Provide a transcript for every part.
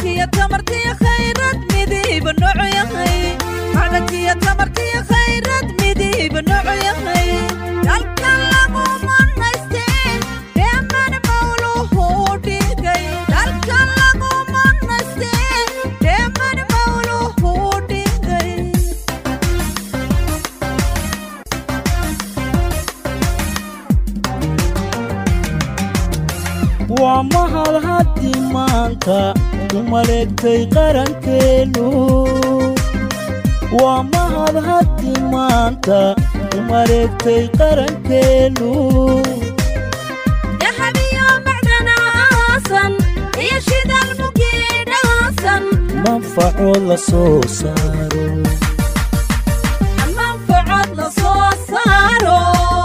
macdankiyo tamartiyo khayrad midiiba noocu yahay macdankiyo tamartiyo khayrad midiiba noocu yahay dalka lagu manaystee dheeman mawluhu dhigay dalka lagu manaystee dheeman mawluhu dhigay waa mahad haddi maanta u maleegtay qarankeennu waa mahad haddi maanta u maleegtay qarankeennu dahabiyo macdana aasan iyo shidaal mugeedhaasan manfacood la soo saaro manfacad la soo saaro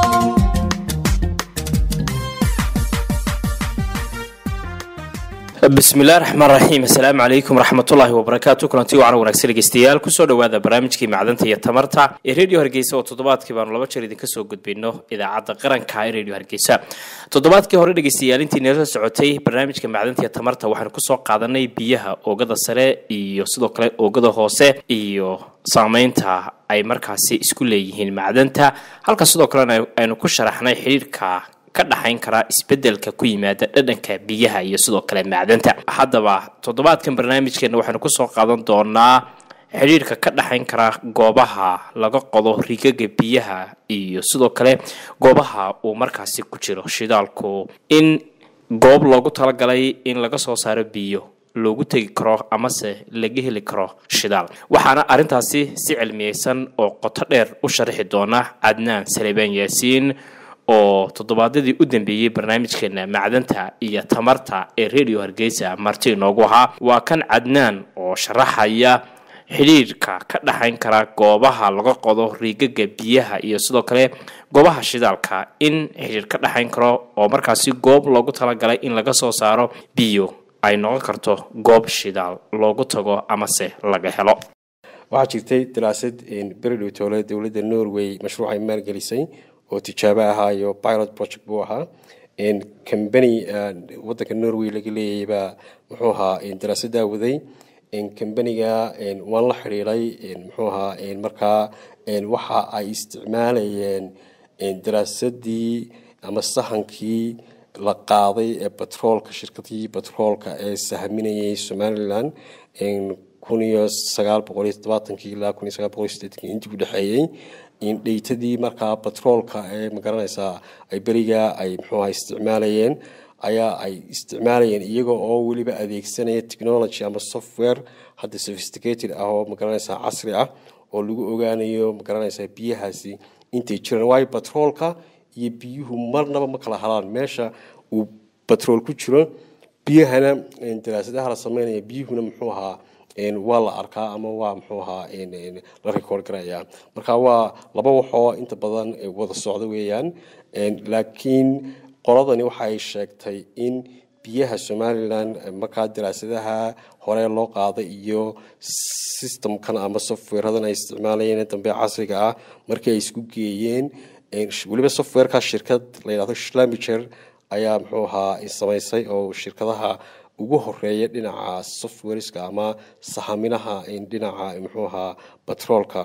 bismillahi raxmaan raxiim assalaamu calaykum waraxmatullaahi wabarakaatu kulanti wacan wanaagsan dhegeystayaal kusoo dhowaada barnaamijkii macdanta iyo tamarta ee redio hargeysa oo toddobaadkii baanu laba jeer idinka soo gudbino idaacadda qaranka ee redio hargeysa toddobaadkii hore dhegeystayaal intii nala socotay barnaamijka macdanta iyo tamarta waxaanu kusoo qaadanay biyaha oogada sare iyo sidoo kale oogada hoose iyo saameynta ay markaasi isku leeyihiin macdanta halka sidoo kalena aynu ku sharaxnay xidhiirka ka dhaxayn karaa isbedelka ku yimaada dhadhanka biyaha iyo sidoo kale macdanta haddaba toddobaadkan barnaamijkeena waxaanu kusoo qaadan doonaa xidhiirka ka dhaxayn kara goobaha laga qodo rigaga biyaha iyo sidoo kale goobaha uu markaasi ku jiro shidaalku in goob loogu talagalay in laga soo saaro biyo loogu tegi karo amase laga heli karo shidaal waxaana arrintaasi si cilmiyeysan oo qoto dheer u sharaxi doona cadnaan salebaan yaasiin oo toddobaadyadii u dambeeyey barnaamijkeena macdanta iyo tamarta ee redio hargeysa marti inoogu ahaa waa kan cadnaan oo sharaxaya xidhiirka ka dhaxayn kara goobaha laga qodo riigaga biyaha iyo sidoo kale goobaha shidaalka in xidhiir ka dhaxayn karo oo markaasi goob loogu talagalay in laga soo saaro biyo ay noqon karto goob shidaal loogu tago amase laga helo waxaa jirtay daraasad beredhow toole dowladda norway mashruucay maalgelisay oo tijaabo ahaa iyo pilot project buu ahaa combany wadanka norway laga leeyay baa muxuu ahaa daraasadaa waday combaniga waan la xidhiiray muxuu ahaa markaa waxa ay isticmaalayeen daraasadii ama sahankii la qaaday ee batroolka shirkadii batroolka ee sahminayay somalilan kun iyo sagaal boqol iyo todobaatankii ilaa kun iyo sagaal boqol iyo sideetankii intii u dhexeeyey dheytadii markaa batroolka ee magaranaysaa ay berigaa ay muxuuha isticmaalayeen ayaa ay isticmaalayeen iyaga oo weliba adeegsanaya technology ama software hadda sophisticated ah oo magaranaysaa casri ah oo lagu ogaanayo magaranaysaa biyahaasi intay jiraan waayo batroolka iyo biyuhu marnaba ma kala halaan meesha uu batrool ku jiro biyahana daraasadaha la sameynaya biyuhuna muxuu ahaa waa la arkaa ama waa muxuu ahaa la record garaya marka waa laba waxoo inta badan wada socda weeyaan laakiin qoladani waxay sheegtay in biyaha somalilan markaa daraasadaha hore loo qaaday iyo systemkan ama softwareadan ay isticmaalayeen dambe casriga ah markii ay isku geeyeen weliba softwareka shirkad la yidhahdo schlamiger ayaa muxuu ahaa samaysay oo shirkadaha ugu horeeya dhinaca softwareska ama sahaminaha dhinaca muxuu ahaa batroolka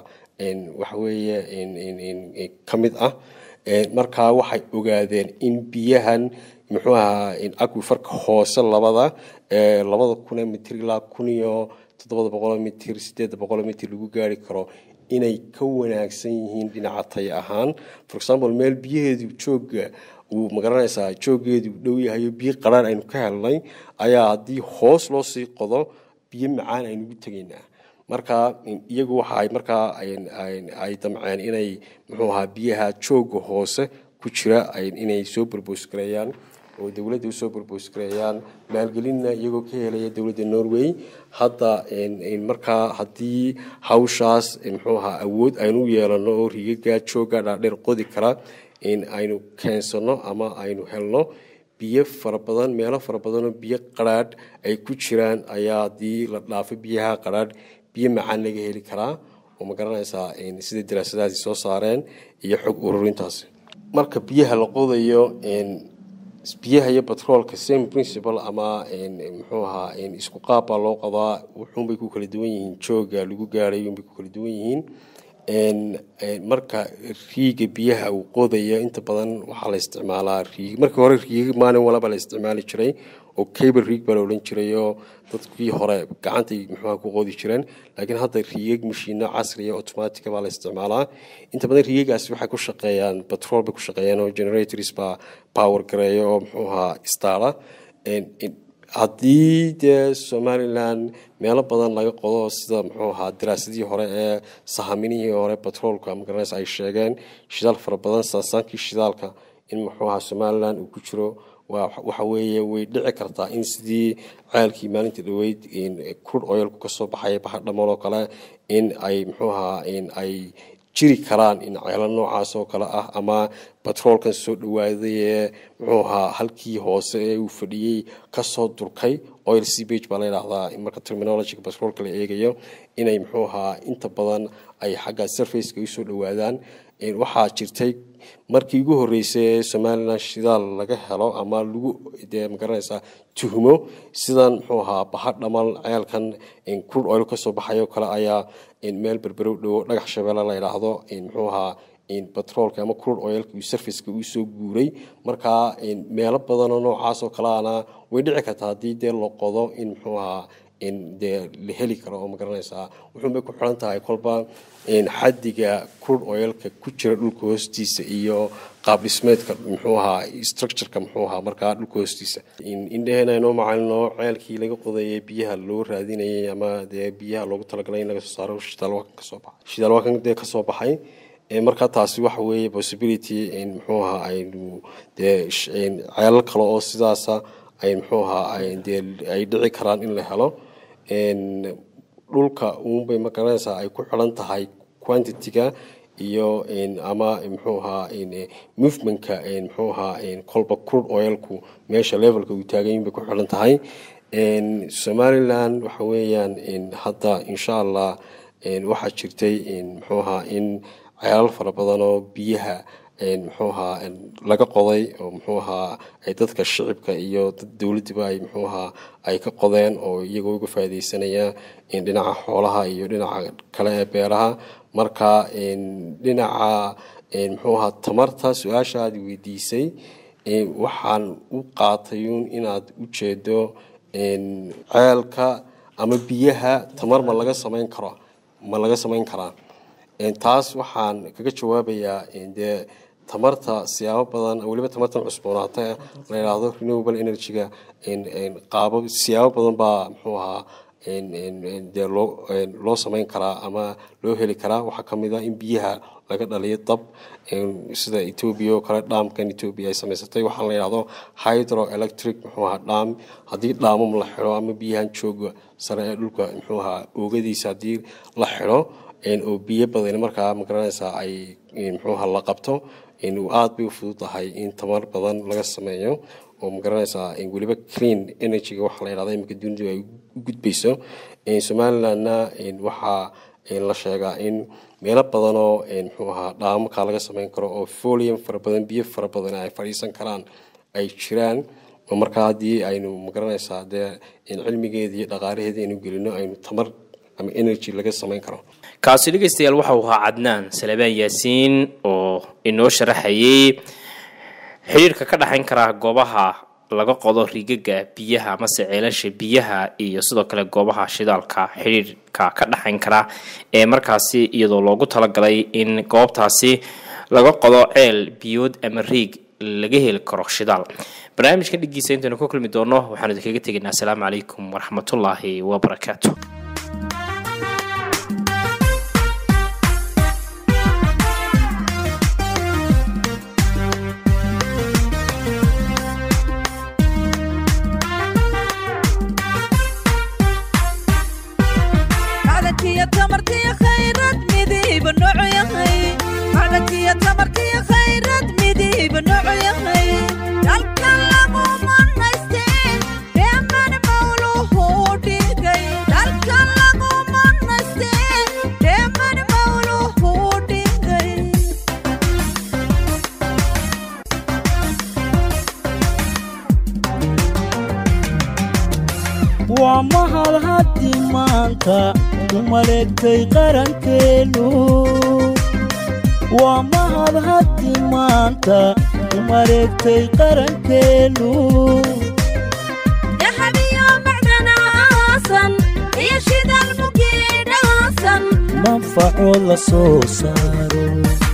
waxaweeye ka mid ah markaa waxay ogaadeen in biyahan muxuu ahaa aquifarka hoose labada labada kun mitir ilaa kun iyo toddobada boqol mitir sideedda boqol mitir lagu gaari karo inay ka wanaagsan yihiin dhinaca tay ahaan for example meel biyaheedu jooga uu magaranaysaa joogeedu dhow yahayo biyo qaraan aynu ka helnay ayaa haddii hoos loo sii qodo biyo macaan aynugu tegaynaa marka iyagu waxaay markaa ay damceen inay muxuu ahaa biyaha jooga hoose ku jira inay soo borboosgareeyaan oo dowladda usoo borboosgareeyaan maalgelinna iyagoo ka helaya dowladda norway hadda markaa haddii hawshaas muxuu ahaa awood aynu u yeelano oo rigaga jooga dhaadheer qodi kara aynu keensano ama aynu helno biyo fara badan meelo fara badanoo biyo qaraadh ay ku jiraan ayaa haddii la dhaafo biyaha qaraadh biyo macaan laga heli karaa oo ma garanaysaa sida daraasadahaasi soo saareen iyo xog ururintaasi marka biyaha la qodayo biyaha iyo batroolka same principle ama muxuu ahaa isku qaab baa loo qadaa wuxuunbay ku kala duwan yihiin jooga lagu gaaray unbay ku kala duwan yihiin marka riiga biyaha uu qodaya inta badan waxaa la isticmaalaa riig markii hore riig maalin walaba la isticmaali jiray oo cable riig baa la odhan jiray oo dadkii hore gacantay muxuuha ku qodi jireen laakiin hadda riigag mashiino casriya automatica baa la isticmaalaa inta badan riigagaasi waxay ku shaqeeyaan batrool bay ku shaqeeyaan oo generators baa power gareeya oo muxuu ahaa staara haddii dee somalilan meelo badan laga qodo sida muxuu ahaa daraasadihii hore ee sahaminihii hore batroolka magaranaysa ay sheegeen shidaal fara badan saasaankii shidaalka in muxuu ahaa somalilan uu ku jiro waxa weeye way dhici kartaa in sidii ceelkii maalinta dhaweyd crude oilku kasoo baxay bahadhamool oo kale in ay muxuu ahaa ay jiri karaan in ceelo noocaas oo kale ah ama batroolkan soo dhawaaday ee muxuu ahaa halkii hoose ee uu fadhiyey kasoo durkay oil cbage baa la yidhaahdaa marka terminologyga batroolka la eegayo inay muxuu ahaa inta badan ay xagga surfaceka usoo dhawaadaan waxaa jirtay markii ugu horeysay ee somalilan shidaal laga helo ama lagu dee magaranaysaa tuhmo sidan muxuu ahaa bahadhamal ceelkan crude oil kasoo baxayo kale ayaa meel berberow dhowo dhagax shabeelle la yidhaahdo muxuu ahaa batroolka ama crude oilka uu surfaceka uu soo guuray markaa meelo badanoo noocaas oo kaleana way dhici kartaa haddii dee la qodo in muxuu ahaa dee la heli karo oo magaranaysaa wuxuunbay ku xiran tahay kolba xadiga crude oilka ku jira dhulka hoostiisa iyo qaab dhismeedka muxuu ahaa structureka muxuu ahaa markaa dhulka hoostiisa indheheena inoo macalino ceelkii laga qodayay biyaha loo raadinayay ama dee biyaha loogu talagalay in laga soo saaro shidaalwakan kasoo baxay shidaalwakan dee kasoo baxay markaa taasi waxa weeye possibility muxuu ahaa aynu dee ceelal kale oo sidaasa ay muxuu ahaa dee ay dhici karaan in la helo dhulka uunbay magaranaysaa ay ku xiran tahay quantity-ga iyo ama muxuu ahaa movementka muxuu ahaa kolba crude oilku meesha levelka uu taagayin bay ku xiran tahay somaliland waxa weeyaan hadda insha allah waxaa jirtay muxuu ahaa in ceelal fara badan oo biyaha muxuu ahaa laga qoday oo muxuu ahaa ay dadka shicibka iyo dad dowladdiba ay muxuu ahaa ay ka qodeen oo iyagoo uga faaideysanayaan dhinaca xoolaha iyo dhinaca kale ee beeraha marka dhinaca muxuu ahaa tamarta su-aasha aad weydiisay waxaan u qaatayuun inaad u jeedo ceelka ama biyaha tamar ma laga samayn karo ma laga samayn karaa taas waxaan kaga jawaabayaa dee tamarta siyaabo badan weliba tamartan cusboonaata la yidhaahdo renewable energy-ga qaabo siyaabo badan baa muxuu ahaa dee loo loo samayn karaa ama loo heli karaa waxaa kamid a in biyaha laga dhaliyo dab sida etoobiya oo kale dhaamkan etoobiya ay samaysatay waxaa la yidhahdo hydro electric muxuu ahaa dhaam haddii dhaamam la xidho ama biyahan jooga sare ee dhulka muxuu ahaa oogadiisa haddii la xidho oo biyo badan markaa magaranaysaa ay muxuuha la qabto aad bay u fududahay in tamar badan laga sameeyo oo magaranaysaa weliba clean energy-ga waxa la yidhahda iminka dunidu ay u gudbayso somalilandna waxaa la sheegaa in meelo badanoo muxuu ahaa dhaamakaa laga sameyn karo oo folium fara badan biyo fara badan ay fadhiisan karaan ay jiraan oo markaa haddii aynu magaranaysaa dee cilmigeeda iyo dhaqaalaheeda aynu gelino aynu tamar ama energy laga samayn karo kaasi dhegeystayaal waxau ahaa cadnaan salebaan yaasiin oo inoo sharaxayay xidhiirka ka dhexayn kara goobaha laga qodo rigaga biyaha amase ceelasha biyaha iyo sidoo kale goobaha shidaalka xidhiirka ka dhexayn kara ee markaasi iyadoo loogu talagalay in goobtaasi laga qodo ceel biyood ama riig laga heli karo shidaal barnaamijkan dhigiisa intaynu ku kulmi doono waxaanu idinkaga tegaynaa asalaamu calaykum waraxmatullaahi wabarakaatu macdankiyo tamarkiyo khayrad midiiba noocu yahay macdankiyo tamarkiyo khayrad midiiba noocu yahay dalka lagu manaysteen dheeman mawluhu dhigay dalka lagu manaysteen dheeman mawluhu dhigay mahad haddi maanta u maleegtay qarankeennu waa mahad haddi maanta u maleegtay qarankeennu dahabiyo macdanaasan iyo shidal mugiidhaasan manfaco la soo saaro